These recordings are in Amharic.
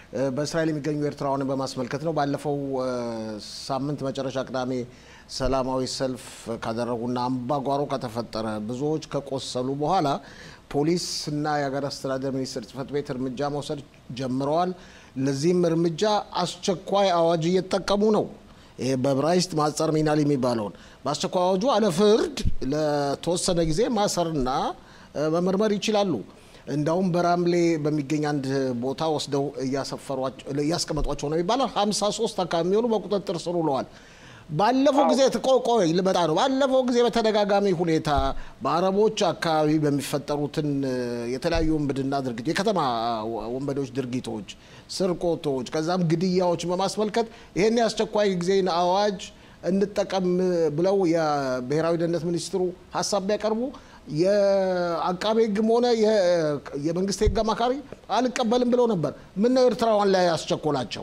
በእስራኤል የሚገኙ ኤርትራውያንን በማስመልከት ነው። ባለፈው ሳምንት መጨረሻ ቅዳሜ ሰላማዊ ሰልፍ ካደረጉና አምባጓሮ ከተፈጠረ ብዙዎች ከቆሰሉ በኋላ ፖሊስ እና የሀገር አስተዳደር ሚኒስቴር ጽሕፈት ቤት እርምጃ መውሰድ ጀምረዋል። ለዚህም እርምጃ አስቸኳይ አዋጅ እየተጠቀሙ ነው። ይሄ በዕብራይስጥ ማጸር ሚናል የሚባለውን በአስቸኳይ አዋጁ አለ ፍርድ ለተወሰነ ጊዜ ማሰርና መመርመር ይችላሉ። እንዳውም በራምሌ በሚገኝ አንድ ቦታ ወስደው እያስቀመጧቸው ነው ይባላል። ሀምሳ ሶስት አካባቢ የሚሆኑ በቁጥጥር ስር ውለዋል። ባለፈው ጊዜ ቆቆይ ልመጣ ነው። ባለፈው ጊዜ በተደጋጋሚ ሁኔታ በአረቦች አካባቢ በሚፈጠሩትን የተለያዩ ውንብድና ድርጊት የከተማ ወንበዴዎች ድርጊቶች፣ ስርቆቶች፣ ከዛም ግድያዎች በማስመልከት ይህን የአስቸኳይ ጊዜን አዋጅ እንጠቀም ብለው የብሔራዊ ደህንነት ሚኒስትሩ ሀሳብ ቢያቀርቡ የአቃቤ ሕግም ሆነ የመንግስት ሕግ አማካሪ አልቀበልም ብለው ነበር። ምን ነው ኤርትራውያን ላይ ያስቸኮላቸው?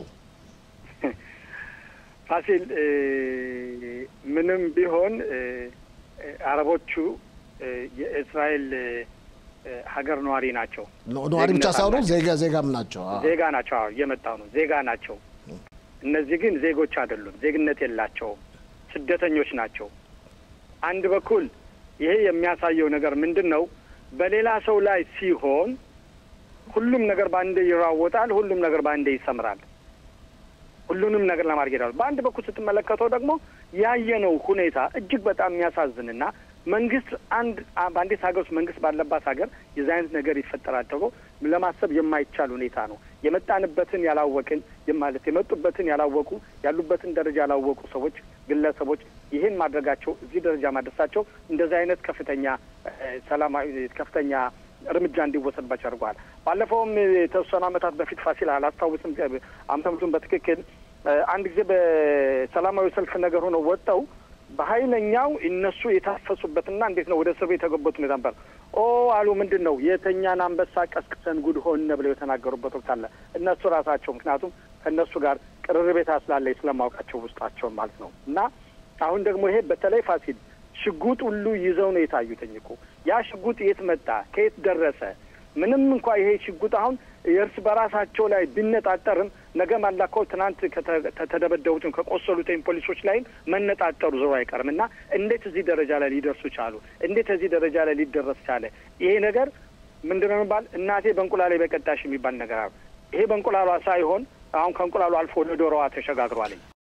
ፋሲል ምንም ቢሆን አረቦቹ የእስራኤል ሀገር ነዋሪ ናቸው። ነዋሪ ብቻ ሳይሆኑ ዜጋ ዜጋም ናቸው። ዜጋ ናቸው። አዎ እየመጣው ነው። ዜጋ ናቸው። እነዚህ ግን ዜጎች አይደሉም። ዜግነት የላቸውም። ስደተኞች ናቸው። አንድ በኩል ይሄ የሚያሳየው ነገር ምንድን ነው? በሌላ ሰው ላይ ሲሆን ሁሉም ነገር በአንዴ ይራወጣል። ሁሉም ነገር በአንዴ ይሰምራል። ሁሉንም ነገር ለማድረግ ሄዳሉ። በአንድ በኩል ስትመለከተው ደግሞ ያየነው ሁኔታ እጅግ በጣም የሚያሳዝንና መንግስት አንድ በአንዲት ሀገር ውስጥ መንግስት ባለባት ሀገር የዚህ አይነት ነገር ይፈጠራል ተብሎ ለማሰብ የማይቻል ሁኔታ ነው። የመጣንበትን ያላወቅን ማለት የመጡበትን ያላወቁ ያሉበትን ደረጃ ያላወቁ ሰዎች፣ ግለሰቦች ይህን ማድረጋቸው እዚህ ደረጃ ማድረሳቸው እንደዚህ አይነት ከፍተኛ ሰላማዊ ከፍተኛ እርምጃ እንዲወሰድባቸው አድርገዋል። ባለፈውም የተወሰኑ ዓመታት በፊት ፋሲል አላስታውስም ዓመተ ምሕረቱን በትክክል አንድ ጊዜ በሰላማዊ ሰልፍ ነገር ሆነው ወጥተው በኃይለኛው እነሱ የታፈሱበትና እንዴት ነው ወደ እስር ቤት የተገቡት ሁኔታ ነበር። ኦ አሉ ምንድን ነው የተኛን አንበሳ ቀስቅሰን ጉድ ሆነ ብለው የተናገሩበት ወቅት አለ። እነሱ ራሳቸው ምክንያቱም ከእነሱ ጋር ቅርርቤታ ስላለኝ ስለማውቃቸው ውስጣቸውን ማለት ነው። እና አሁን ደግሞ ይሄ በተለይ ፋሲል ሽጉጥ ሁሉ ይዘው ነው የታዩትኝ እኮ ያ ሽጉጥ የት መጣ? ከየት ደረሰ? ምንም እንኳ ይሄ ሽጉጥ አሁን የእርስ በራሳቸው ላይ ቢነጣጠርም ነገ ማላኮ ትናንት ከተደበደቡትም ከቆሰሉትም ፖሊሶች ላይም መነጣጠሩ ዞሮ አይቀርም እና እንዴት እዚህ ደረጃ ላይ ሊደርሱ ቻሉ? እንዴት እዚህ ደረጃ ላይ ሊደረስ ቻለ? ይሄ ነገር ምንድን ነው የሚባል እናቴ በእንቁላሌ በቀጣሽ የሚባል ነገር አሉ። ይሄ በእንቁላሏ ሳይሆን አሁን ከእንቁላሉ አልፎ ወደ ዶሮዋ ተሸጋግሯልኝ።